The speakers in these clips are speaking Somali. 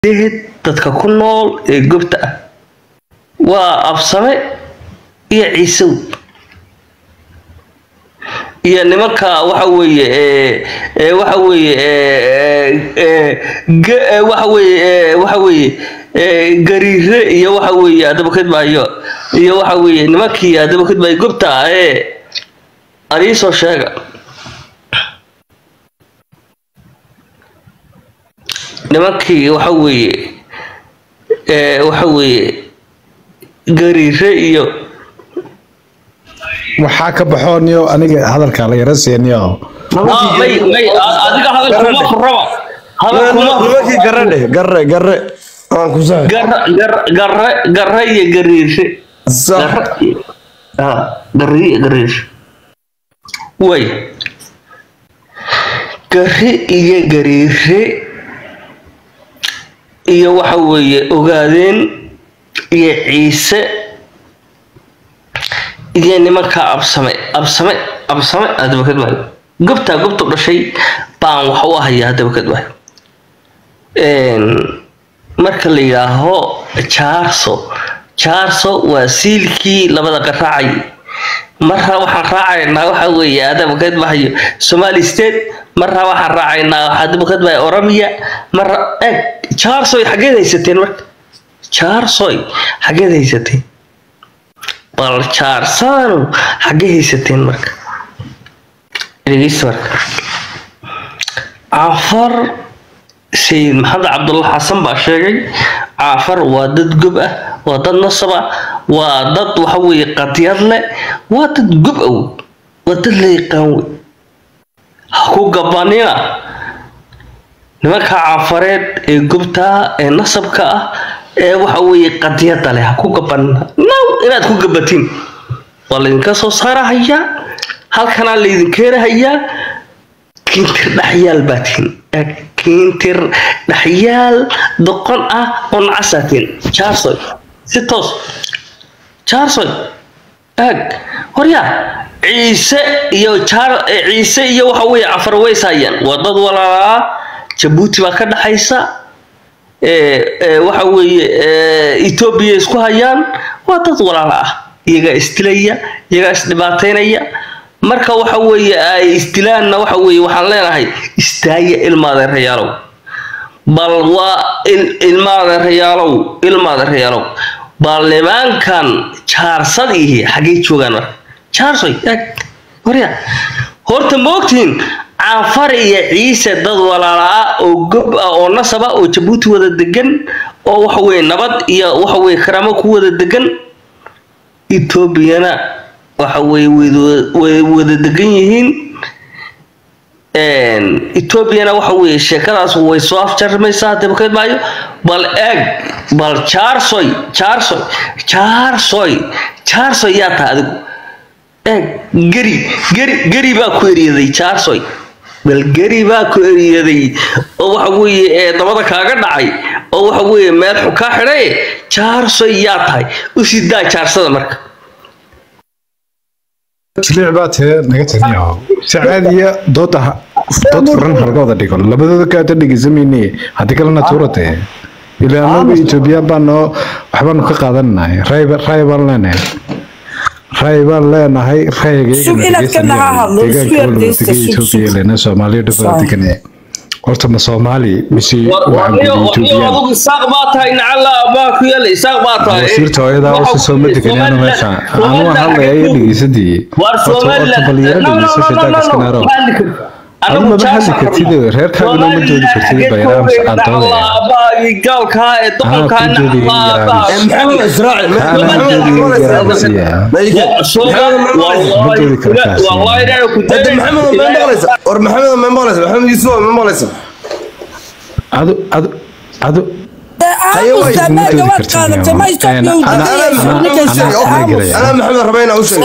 deed dadka ku nool ee gobta ah waa absame iyo ciisow iyo nimanka waxa weeye ee waxa weeye waxa weeye waxa weeye gariire iyo waxa weeye adabakadbaayo iyo waxa weeye nimankii adabakadbaayo gobta ah ee aniisoo sheega nimankii waxa weeye waxa weeye gariire iyo waxaa ka baxooniyo aniga hadalka la yara siiniyo may may adiga hadal kuma raba hadal kuma nimankii garre dheh garre garre aan ku sahay garre garre garre iyo gariire sax garre iyo gariire way garre iyo gariire iyo waxa weeye ogaadeen iyo ciise iyo nimanka absame absame absame adabakad waayo gobtaa gobtu dhashay baan wax u ahayaa adabakad waayo marka la yidhaaho jaarso jaarso waa siilkii labada qaraacay marra waxaan raacaynaa waxa weeye adabakad bahayo somali state marra waxaan raacaynaa adabakad bahayo oromia marra eg jaarsoy xageed haysateen marka jaarsoy xageed haysateen bal jaarsadanu xaggee haysateen marka dhegeysta marka caafar sayid maxamed cabdulla xasan baa sheegay caafar waa dad gob ah waa dad nasab ah waa dad waxa weeye qadiyad leh waa dad gob ah wey waa dad la yaqaan wey ha ku gabanina nimanka caafareed ee gobtaa ee nasabka ah ee waxa weeye qadiyada leh ha ku gabanina now inaad ku gabatiin waa laydinka soo saarahayaa halkanaa laydin keenahayaa kiintir dhaxyaal baa tihin kiintir dhaxyaal doqon ah oo nacasaatiin jaarsoy si toos jaarsoy aag horyaa ciise iyo jaar ciise iyo waxa weeye cafar ways hayaan waa dad walaalaa jabuuti baa ka dhaxaysa waxa weeye etoobiya isku hayaan waa dad walaala ah iyagaa isdilaya iyagaa isdhibaateynaya marka waxa weeye ay isdilaanna waxa weeye waxaan leenahay istaaya ilmaadeerayaalow bal waa ilmaadeerayaalow ilmaadeerayaalow bal nimankan jaarsad ihi xaggay joogaan marka jaarsoy eg horya horta moogtihin caanfar iyo ciise dad walaala ah oo gob ah oo nasab ah oo jabuuti wada degan oo waxa weye nabad iyo waxa weye karaamo ku wada degan etoobiyana waxa weye way wada degan yihiin etoobiyana waxa weye sheekadaas way soo afjarmaysaa dabaked maayo bal eeg bal jaarsoy jaarsoy jaarsoy jaarsoy yaa taha adigu eeg geri geri geri baa ku eriyaday jaarsoy bal geri baa ku eriyaday oo waxa weeye ee dabada kaaga dhacay oo waxa weeye meel xu kaa xidhay jaarsoy yaa tahay u sidaa jaarsada marka jiliic baa tee naga taniyo si caadiya dooda dood furan halgooda dhigo labadooda kaata dhegeysamayne haddii kalena tuurate ilaa anagu etoobiyaan baanoo waxbaanu ka qaadananahay ray baan leenahay ray baan leenahay raygaetoobiya soomaaliya dhufaa degane horta ma soomaali mise isaaq baa tahay nacala baa ku yaala isaaq baa tahay wasiirta hooyadaa usa soo ma deganaan meesha anu waan hadlaya iyo dhegeysadii horta balyaro dhegeyso shaytaankaskanaaro adu maba hadli kartid reerkaagana ma doodi kartid bayraam sacadoodaya gaalkaa ee doqolkaa maxamed israaci hadda maxamed ma maqlaysa war maxamed ma maqlaysa maxamed yuusuf ma maqlaysa adu adu adu anaa maxamed raba inaa u sheeg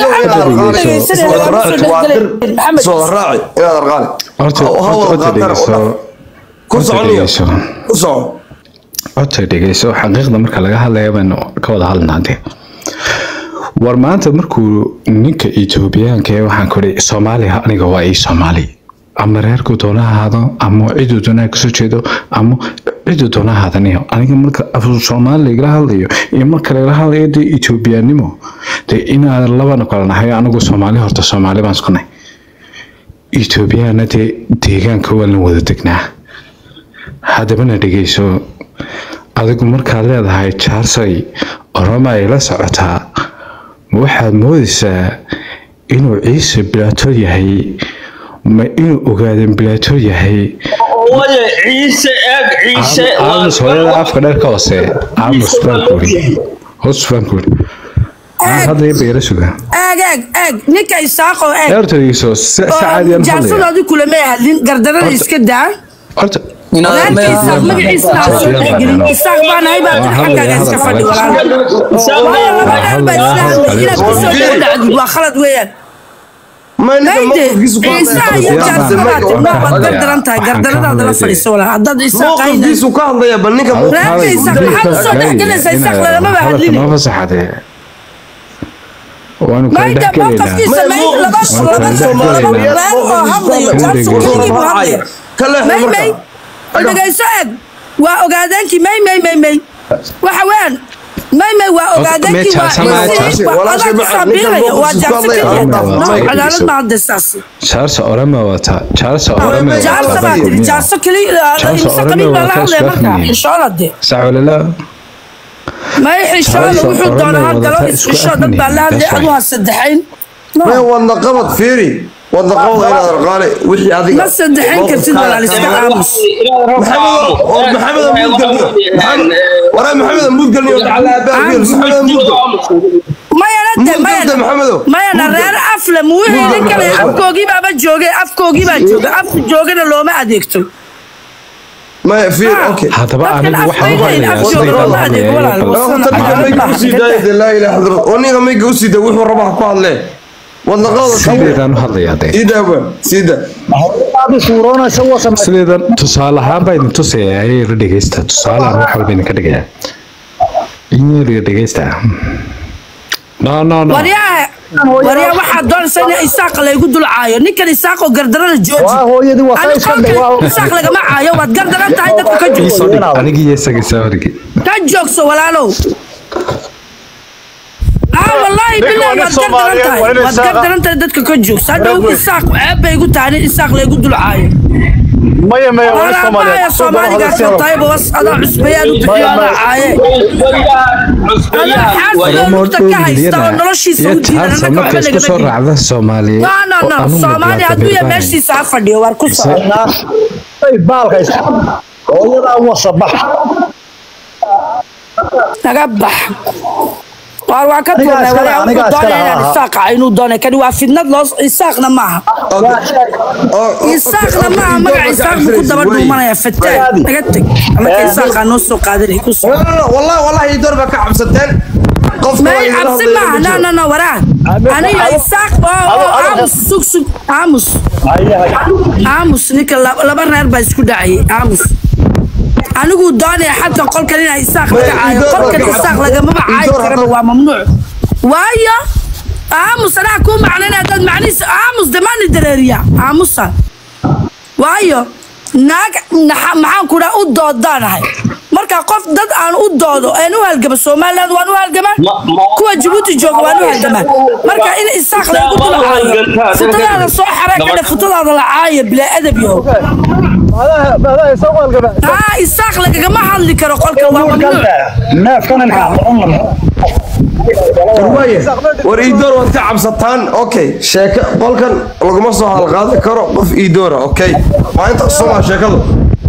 maxamed soo raaci inaad arqaali horta dhegeyso ku dhegeyso ku soco horta dhegeyso xaqiiqda marka laga hadlaya baynu ka wada hadlnaa dee war maanta markuu ninka etoobiyaanka ee waxaan ku ihi soomaaliya aniga waa ii soomaali ama reerku doona ha ahaado ama ciduu doonaa kasoo jeedo ama ciduu doona haadaniyo aniga marka af soomaali laigala hadlayo iyo marka lagala hadlayo dee etoobiyaanimo dee inaan labana kala nahay anigu soomaali horta soomaali baan isku nahay etoobiyaana dee deegaanka waa la wada degnaa haddabana dhegeyso adigu markaad leedahay jaarsay oroma ay la socotaa ma waxaad moodaysaa inuu ciise bilaato yahay ma inuu ogaadan bilaato yahay Oye, ciise eeg ciise waa aamus hooyada afka dheerka hoose aamus baan kuuri hoos baan kuuri aan hadlaya beera suga eeg eeg eeg ninka isaaqo eeg eertadiiso sacaadiyaan hadlaya jaarsadoodii kulama hadlin gardarada iska daa horta walaalka isaaq magaciisa aan soo dhexgelin isaaq baan ahay baa xaggaaga iska fadhi walaal waayo laba dheer baa islaam inaad kusoo dhex dhacdid waa khalad weeyaan mayde ciisaha iyo jaarsadadaa tibnaa baad gardaran tahay gardaradaada la fadhiiso walaal haddaad isaaq ahayna mowqifkiisu ka hadlaya bal ninka reerka isaaq maxaad usoo dhexgelaysaa isaaq lagamaba hadline noo fasaxade waanu kala mayde dhex gelaynaa mowqafkiisa may laba laba laba reer oo hadlayo jaarsu keligii buu hadlaya may may dhegayso eeg waa ogaadeenkii may may may may waxa weeyaan may may waa ogaadeenkii waa ciisi waa adaa kusaabiiraya waa jaarso keliya no cadaalad ma hadda saas jaarsa orama wata jaarsa orama jaarso baa tiri jaarso keliya imse qabiil baa la hadlaya marka xishoona de sacwalala may xishoona wuxuu doonaa ha galo isxishoo dad baa la hadlaya adu ha saddexayn may wadna qabad fiiri wadna qabad inaad arqaale wixii adiga ma saddexayn kartid walaal iska aamus waraa maxamed amuud galniyo dhacala abaabiyel maxamed amuud mayana de Muud mayana galda maxamedow mayana reer afle muu helin kale afkoogii baaba joogay afkoogii baa jooga af joogana looma adeegto maya fiir okay haddaba Dadkan anigu waxaan u afkayga hadlayaa afjooga sidayda looma adeego walaal horta ninka mayga usii daaya dee laa ilaha illa allah oo ninka mayga usii daaya wuxuu rabaa ku hadlee wadna qabada sideedaan u hadlayaa dee sii daa baan sii daa sideedan tusaale ahaan baa idin tusaya ayay la dhegeysta tusaalehan wax walba idinka dhigaya inyeliga dhegeysta no no no waryaa waryaa waxaa doonaysa in isaaq laygu dul caayo ninkan isaaqoo gardarada jooji ani qolkan isaaq lagama caayo waad gardaran tahay dadku ka joogso anigi iyo isaga sawarigi ka joogso walaalow aa wallaahi bilahi waad gardaran tahay waad gardaran tahay dadka ka joogso hadhow isaaq ceeb bay igu tahay in isaaq laygu dul caayo maya maya wali walaabahaya soomaaligaas tahay bawas adaa cusbayaan u bixiyo adaa caaye adaa xaafidoo lugta ka haysta oo noloshiisa u diidan jaarsa annaka marka waxba isku soo lagama raacda soomaaliyeed no no no oo anu soomaali mudlaata hadduu ya birbaan. meeshiisa ha fadhiyo waar ku soo baalka hooyadaa wasabax naga bax waar waan ka tuurnay iskale, walaa anigaa wuxuu iskale, doonaya inaan ha, ha. isaaqa inuu doonay kani waa fidnad loo isaaqna maaha isaaqna maaha magaca isaaq buu ku daba dhuumanaya fataan naga teg annaka isaaqaa noo soo qaadanay ku soo والله والله يدور بك عبستين قف may cabsi maaha no no no waraa aniga isaaq oo oo aamus sug sug aamus aamus ninka laba laba reer baa isku dhacayay aamus anigu doonaya xalka qolkan inaa isaaq laga caayo qolkan isaaq lagamaba caayi karaba waa mamnuuc waayo aamus anaa kuu macnana dad macnihiisa aamus damaani dareeriya aamusa waayo naag naxa- maxaan ku dhaha u doodaanahay marka qof dad aan u doodo aan u halgama somaliland waan u halgamaan Ma- ma- kuwa jabuuti jooga waan u halgamaan marka in isaaq lagu dul caayo futadaada soo xaray kadhe futadaada la caayo bilaa adab yahow haa isaaq lagagama hadli karo qolka waa mamnuuc war iidoor waad ka cabsataan okay sheeke qolkan laguma soo halqaadi karo qof iidoora okay waa inta sumaa sheekadu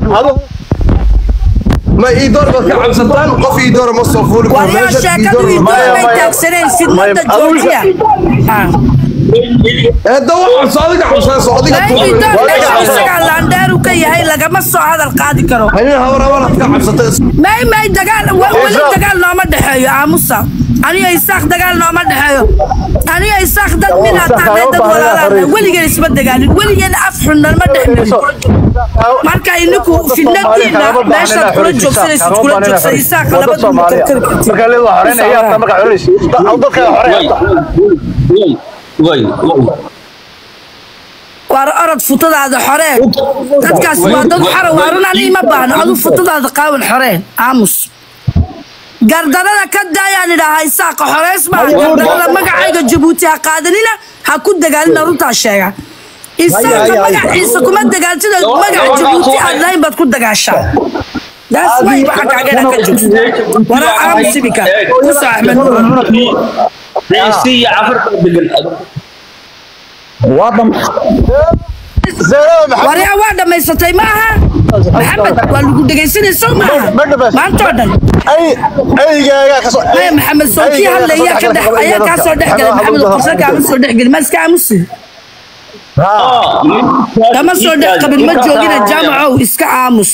ma iidoor baad ka cabsataan qof iidoora ma soo fuuli karo waryaa meesha sheekadu iidoor idoor lama- bay taagsaneen fidnada joojiya Ah. ee da wax cabso adiga cabsanayso adiga Ay, idoor meesha isagaa laandheeru ka yahay lagama soo hadal qaadi karo hanin habar habaraad ka cabsatay may may dagaal wa- weli dagaal nooma dhexeeyo aamusa aniga isaaq dagaal nooma dhexeeyo aniga isaaq dad mid hataanay dad walaalana weligeen isma dagaalin weligeen af xunna ma dhexmarin marka ininku fidnadiina meeshaad kula joogsanaysid kula joogsan isaaqa labadu ma karkari kartid way way waar orod futadaada xoreen dadkaas waa dad xora waa run ani ima baahno adu futadaada qaawan xoreen aamus gardarada ka daayaan idhaaha isaaqa xoreys baa gardarada magacayga jabuuti ha qaadanina ha ku dagaalina runtaa sheega isaaqa magaciisa kuma dagaalsida magaca jabuuti aad lahayn baad ku dagaashaa daas way waxa kaagana ka joogsa waraa aamus ibika ku soo axmed ciise iyo cafarta degan waa dham zaynab maxamed waryaa waa dhammaysatay maaha maxamed waa lagu dhegaysanayso maaha maantoo dhan ay aygaaga ka soo maya maxamed soonkii hadlaya ka dhex ayaa kaa soo dhex galay maxamed oo qorsa kaama soo dhex gelin ma iska aamusi kama soo dhex qabin ma joogina jaamacow iska aamus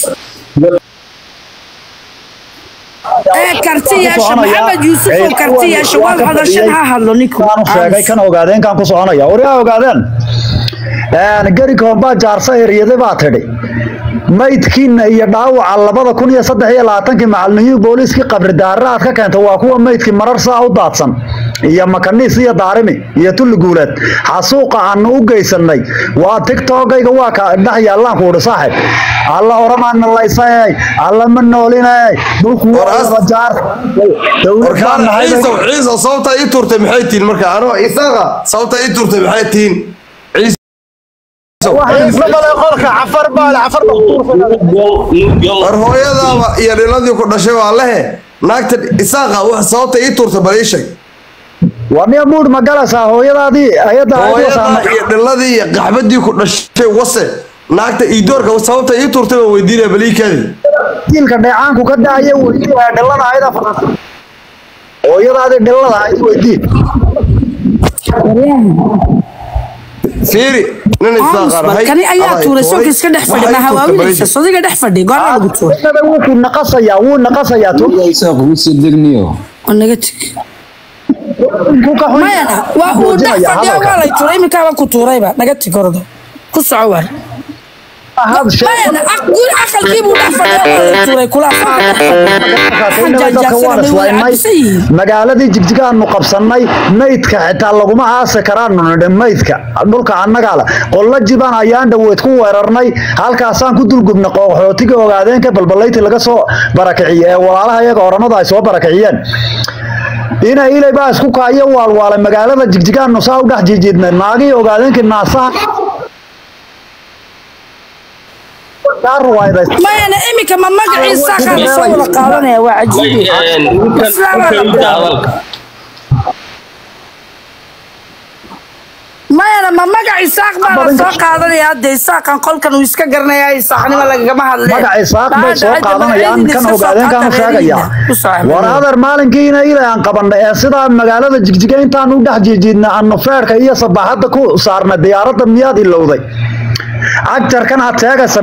ee karti yeesha maxamed yuusuf oo karti yeesha waad hadashan ha hadlo ninku kaanu sheegay kan ogaadeen kaan ku soconaya waryaa ogaadeen gari koombaa jaarsa eryaday baa tidhi maydkiina iyo dhaawaca labada kun iyo saddex iyo labaatankii macalimiin booliiskii qabri daarre aad ka keenta waa kuwa maydkii marar saa u daadsan iyo makaniis iyo daarimi iyo tulli guuleed xasuuqa aanu u geysanay waa tiktokayga waa ka dhex yaallaan ku udhi saaxib alla oramaana laysay alla ma noolinay dhulku War- jaar dowlad baan warkaan nahay ciisow ciisow sababta ii turtay maxay tihiin marka anoo isaaqa sababta ii turtay maxay tihiin ciisow isla balay qolka cafar baale cafar war hooyadaaba iyo dhiladii ku dhashay waa lehe naagta isaaqa wax sababta ii turtay bal ii sheeg waa niya muud ma galaysaa hooyadaadii ayadda hooyadaa iyo dhiladii iyo qaxbadii ku dhashay wase naagta ii doorka sababta ii turtay baan weydiinaya bal ii kaadi diilka dheecaanku ka daaya weydii waa dhillada ayada fadhata hooyadaadii dhillada ahayd weydii fiiri nin isaaqaan ahay kani ayaa aday tuuray soonka hooy, iska dhex fadhi waxay ma turtay bal ii hawaawinaysa sheeg. sodiga dhex fadhi goorma lagu tuuray Hooyada wuu ku naqasayaa wuu naqasayaa tu oo naga teg ku ka xun mayana waa uu dhex muujinaya fadhiya hadalka. waa lay tuuray iminkaaba ku tuurayba naga teg ordo ku soco waar Ahad shay- mayana aq- guur aqalkii buu dhex fadhiya waa lay tuuray kulaas waa dhex Dadka dadka waan islaynay magaaladii jigjigaanu qabsanay maydka xitaa laguma aasi karaanu nidhi maydka dhulka annagaa le qolla jibaan ayaan dhaweyd ku weerarnay halkaasaan ku dulgubnay qooxootiga ogaadeenka balbalayti laga soo barakiciyey ee walaalaha iyaga oranada ay soo barakiciyeen ina ilay baa isku kaayo waalwaalay magaalada jigjigaanu saa u dhex jijiidnay naagii ogaadeenkii naasaha kaa ruwaayday mayana iminka ma magaciisa kaa soo wada qaadanaya waa cajiib mayana ma magac isaaq baa la soo qaadanaya hadda isaaqan qolkan uu iska garanaya isaaqnimo lagagama hadle magaca isaaq bay soo qaadanayaan kan ogaadeen kan sheegaya war hadar maalinkiina ilaa aan qabanay ee sidaa magaalada jigjiga intaan u dhex jijiidna aanu feerka iyo sabaaxadda ku saarnay diyaaradda miyaad ilowday cagjarkan aad sheegaysa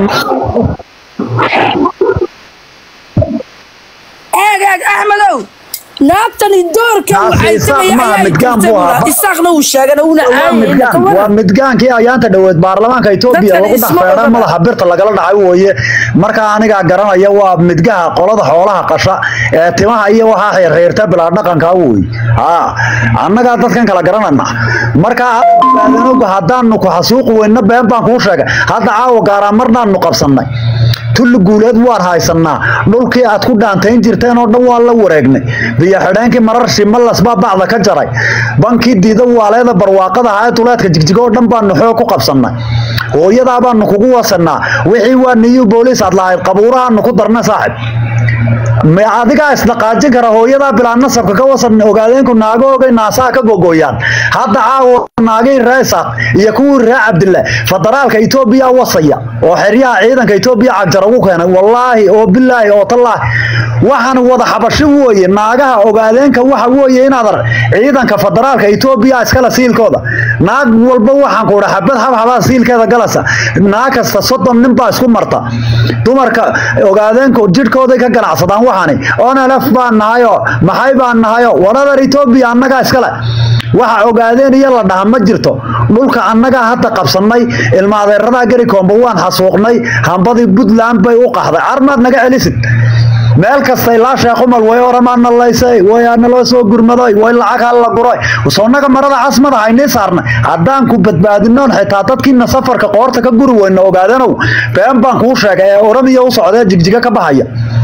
eeg eeg axmedow naagtani doorka uu Naagta isaaq caysamaya maaha, ayaa midgaan jirtay buu ahaa. bula. isaaqna uu sheegana uuna waa caayayna midgaan ka waa waran midgaankii ayaanta dhoweed baarlamaanka Itoobiya Dadkan lagu dhex isma feedhay ogana. madaxa birta lagala dhacay weeye marka aniga garanaya waa midgaha qolada xoolaha qasha ee timaha iyo waxa xiriirta bilaa dhaqanka weey ha annaga dadkan kala garanana marka aadanoga haddaanu ku xasuuq weyna been baan kuu sheegay hadda caawa gaaraan marnaanu qabsanay tulli guuleed waan haysanaa dhulkii aad ku dhaantayn jirteen oo dhan waan la wareegnay biyo xidheenkii marar shimalas baa bacda ka jaray bankii diida waaleeda barwaaqada ahaa ee tuleedka jigjigo oo dhan baanu xoog ku qabsannay hooyadaa baanu kugu wasanaa wixii waa niyu booliis aad lahayd qabuurahaanu ku darna saaxib ma adigaa isdhaqaajin kara hooyadaa bilaa nasabka ka wasan ogaadeenku naagoogay naasaha ka gogoyaan hadda caawa naagii ree isaaq iyo kuwii ree cabdille federaalka etoobiya wasaya oo xeryaha ciidanka etoobiya cagjar ugu keenay wallaahi oo bilaahi oo tallaahi waxaan wada xabashi weeye naagaha ogaadeenka waxa weeye inaad ar ciidanka federaalka etoobiya iskala siilkooda naag walba waxaan ku dhaha xabad xabxabaa siilkeeda galasa naag kasta soddon nin baa isku marta dumarka ogaadeenka jidhkooday ka ganacsadaan waxaani onelef baan nahayo maxay baan nahayo waradar etoobiya annagaa iskale waxa ogaadeen iyo la dhaha ma jirto dhulka annagaa hadda qabsannay ilma adeeradaa gari koomba waan xasuuqnay hambadii puntland bay u qaxday armaad naga celisid meel kasta ilaa sheekhumal way oramaana laysay way naloo soo gurmaday way lacag hal la guray sonaga marada casmada haynii saarnay haddaan ku badbaadinoon xitaa dadkiina safarka qoorta ka guri weyna ogaadanow been baan kuu sheegay ee oramiya u socdee jigjiga ka baxaya